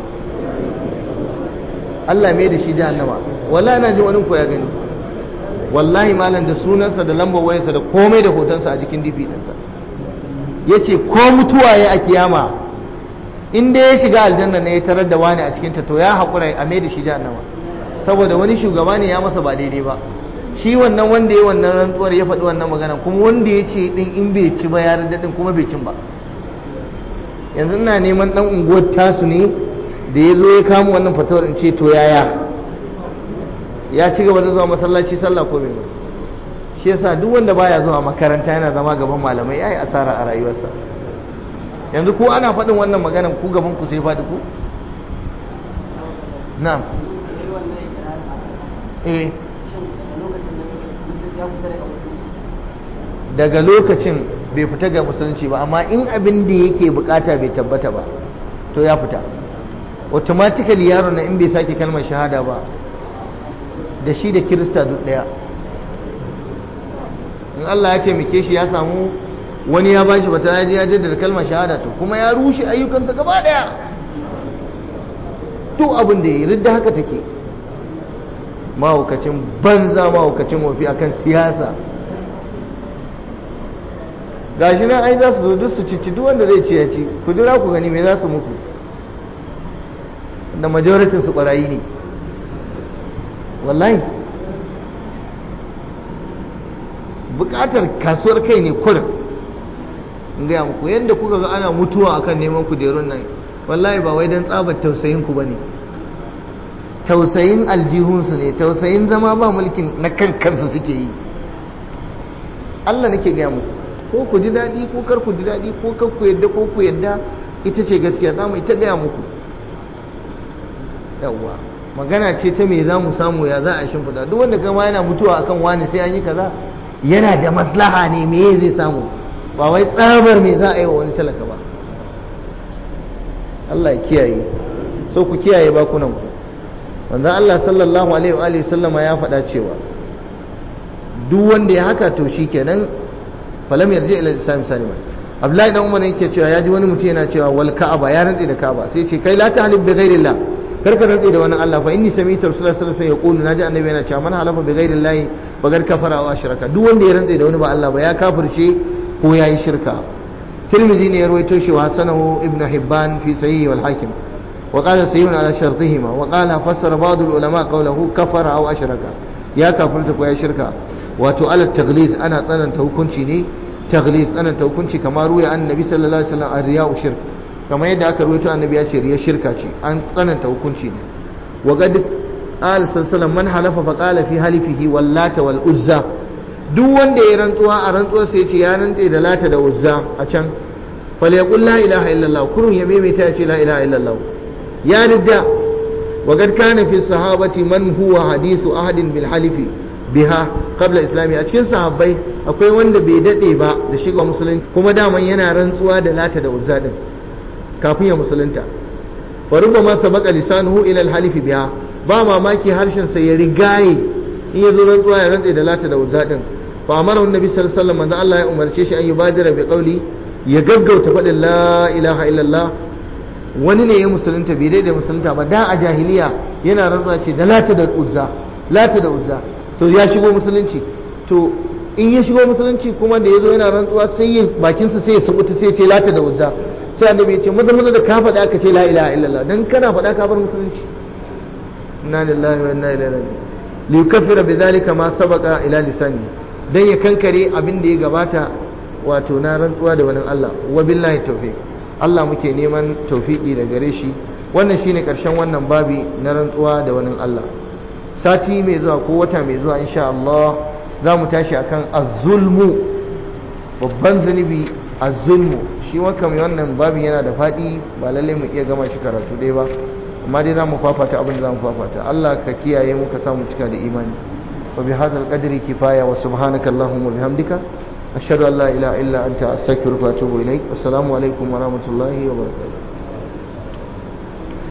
A: Allah mai da shi jahannama wallahi na ji wani ko ya gani wallahi malam da sunansa da lambar wayarsa da komai da hotonsa a jikin difi ɗinsa ya ce ko mutuwa ya a kiyama in dai ya shiga aljanna ne ya tarar da wani a cikinta to ya haƙura a mai da shi jahannama saboda wani shugaba ne ya masa ba daidai ba shi wannan wanda ya wannan rantsuwar ya faɗi wannan magana kuma wanda ya ce ɗin in bai ci ba ya ɗin kuma bai cin ba yanzu ina neman ɗan unguwar tasu ne da ya zo ya kama wannan fatawar in ce to yaya ya ci gaba da zuwa masallaci sallah ko bai shi yasa duk wanda baya zuwa makaranta yana zama gaban malamai yayi asara a rayuwarsa yanzu ko ana faɗin wannan maganan ku gaban ku sai faɗi ku na'am eh daga lokacin bai fita ga musulunci ba amma in abin da yake bukata bai tabbata ba to ya fita automatically yaron na in bai sake kalmar shahada ba da shi da kirista duk daya in Allah ya taimake shi ya samu wani ya bashi bata ya je ya jaddada kalmar shahada to kuma ya rushe ayyukansa gaba daya duk abin da ya ridda haka take mahaukacin banza mahaukacin wafi akan siyasa gashi nan ai za su zo duk su cici duk wanda zai ci ya ci ku jira ku gani me za su muku da majoritin su barayi ne wallahi bukatar kasuwar kai ne kurin in gaya muku yadda kuka ga ana mutuwa akan neman kujerun nan wallahi ba wai don tsabar tausayin ku bane tausayin aljihunsu ne tausayin zama ba mulkin na kan kansu suke yi Allah nake gaya muku ko ku ji daɗi ko kar ku ji daɗi ko kar ku yadda ko ku yadda ita ce gaskiya za mu ita gaya muku yawwa magana ce ta me za mu samu ya za a shimfiɗa duk wanda kama yana mutuwa akan wani sai an yi kaza yana da maslaha ne me zai samu ba wai tsabar me za a yi wa wani talaka ba Allah ya kiyaye so ku kiyaye bakunan ku wanda Allah sallallahu alaihi wa alihi sallama ya faɗa cewa duk wanda ya haka to shikenan falam yarji ila islam salima Abdullahi dan Umar yake cewa ya ji wani mutum yana cewa wal ka'aba ya rantsi da ka'aba sai ce kai la tahlib bi ghairillah kar ka rantsi da wani Allah fa inni sami'tu rasulullahi sallallahu alaihi wasallam yaqulu naji annabi yana cewa man halafa bi ghairillah bagar kafara wa shirka duk wanda ya rantsi da wani ba Allah ba ya kafirce ko yayi shirka Tirmidhi ne ya rawaito shi wa hasanahu ibnu Hibban fi sahih wal hakim وقال سيون على شرطهما وقال فسر بعض العلماء قوله كفر أو أشرك يا كفرتك ويا شركا وتؤال التغليظ أنا تنن توكنشي ني تغليظ أنا توكنشي كما روي عن النبي صلى الله عليه وسلم الرياء شرك كما يدعى أكرويته عن النبي أشير يا شركة أن تنن توكنشي ني وقد قال صلى الله عليه وسلم من حلف فقال في حلفه واللات والعزى duk wanda ya rantsuwa a rantsuwa sai ce ya rantse da lata da uzza a can falyaqul la ilaha illallah kurun ya maimaita ya ce la ilaha illallah ya ridda wa qad kana fi sahabati man huwa hadithu ahadin bil halifi biha qabla islami a cikin sahabbai akwai wanda bai dade ba da shiga musulunci kuma daman yana rantsuwa da lata da uzza din kafin ya musulunta wa rubbama sabaqa lisanuhu ila al halifi biha ba mamaki harshen sa ya rigaye in yazo rantsuwa ya rantse da lata da uzza din fa amara annabi sallallahu alaihi wasallam Allah ya umarce shi an yubadira bi qawli ya gaggauta faɗin la ilaha illallah wani ne ya musulunta bai daidai musulunta ba da a jahiliya yana rantsuwa ce da lata da uzza lata da uzza to ya shigo musulunci to in ya shigo musulunci kuma da ya zo yana rantsuwa sai ya bakinsa sai ya sabuta sai ya ce lata da uzza sai annabi ya ce maza maza da ka faɗa aka ce la ilaha illallah dan kana faɗa ka bar musulunci inna lillahi wa inna ilaihi raji'un li yukaffira bidhalika ma sabaqa ila lisani dan ya kankare abin da ya gabata wato na rantsuwa da wani Allah wa billahi tawfiq Allah muke neman tawfiki da gare shi wannan shine karshen wannan babi na rantsuwa da wani Allah sati mai zuwa ko wata mai zuwa insha Allah za mu tashi akan az-zulmu babban zunubi az-zulmu shi waka mai wannan babin yana da faɗi ba lalle mu iya gama shi karatu dai ba amma dai za mu fafata abin da za mu fafata Allah ka kiyaye mu ka samu cika da imani wa bihadha al-qadri kifaya wa subhanaka allahumma wa bihamdika ashhadu an la ilaha illa anta astaghfiruka wa atubu ilaik assalamu alaikum wa rahmatullahi wa barakatuh